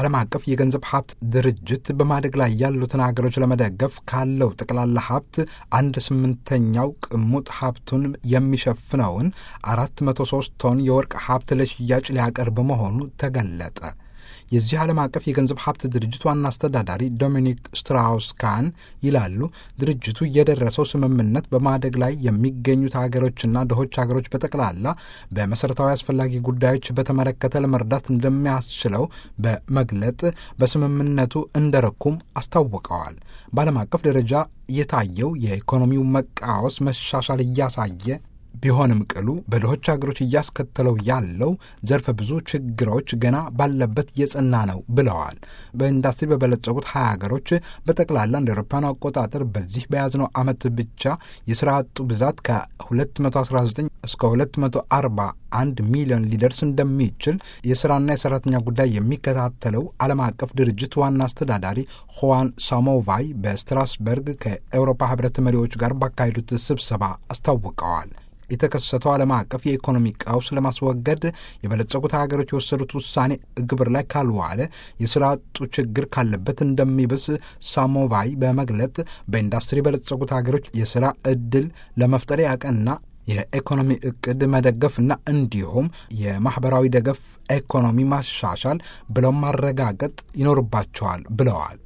ዓለም አቀፍ የገንዘብ ሀብት ድርጅት በማደግ ላይ ያሉትን ሀገሮች ለመደገፍ ካለው ጠቅላላ ሀብት አንድ ስምንተኛው ቅሙጥ ሀብቱን የሚሸፍነውን አራት መቶ ሶስት ቶን የወርቅ ሀብት ለሽያጭ ሊያቀርብ መሆኑ ተገለጠ። የዚህ ዓለም አቀፍ የገንዘብ ሀብት ድርጅት ዋና አስተዳዳሪ ዶሚኒክ ስትራውስ ካን ይላሉ ድርጅቱ የደረሰው ስምምነት በማደግ ላይ የሚገኙት ሀገሮችና ድሆች ሀገሮች በጠቅላላ በመሠረታዊ አስፈላጊ ጉዳዮች በተመለከተ ለመርዳት እንደሚያስችለው በመግለጥ በስምምነቱ እንደረኩም አስታውቀዋል። በዓለም አቀፍ ደረጃ የታየው የኢኮኖሚው መቃወስ መሻሻል እያሳየ ቢሆንም ቅሉ በድሆች ሀገሮች እያስከተለው ያለው ዘርፈ ብዙ ችግሮች ገና ባለበት የጸና ነው ብለዋል። በኢንዱስትሪ በበለጸጉት ሀያ ሀገሮች በጠቅላላ እንደ አውሮፓውያን አቆጣጠር በዚህ በያዝነው ዓመት ብቻ የስራ አጡ ብዛት ከ219 እስከ 241 ሚሊዮን ሊደርስ እንደሚችል የስራና የሰራተኛ ጉዳይ የሚከታተለው ዓለም አቀፍ ድርጅት ዋና አስተዳዳሪ ሁዋን ሳሞቫይ በስትራስበርግ ከኤውሮፓ ህብረት መሪዎች ጋር ባካሄዱት ስብሰባ አስታውቀዋል። የተከሰተው ዓለም አቀፍ የኢኮኖሚ ቀውስ ለማስወገድ የበለጸጉት ሀገሮች የወሰዱት ውሳኔ ግብር ላይ ካልዋለ የስራ አጡ ችግር ካለበት እንደሚብስ ሳሞቫይ በመግለጥ በኢንዱስትሪ የበለጸጉት ሀገሮች የስራ እድል ለመፍጠር ያቀና የኢኮኖሚ እቅድ መደገፍና እንዲሁም የማህበራዊ ደገፍ ኢኮኖሚ ማሻሻል ብለው ማረጋገጥ ይኖርባቸዋል ብለዋል።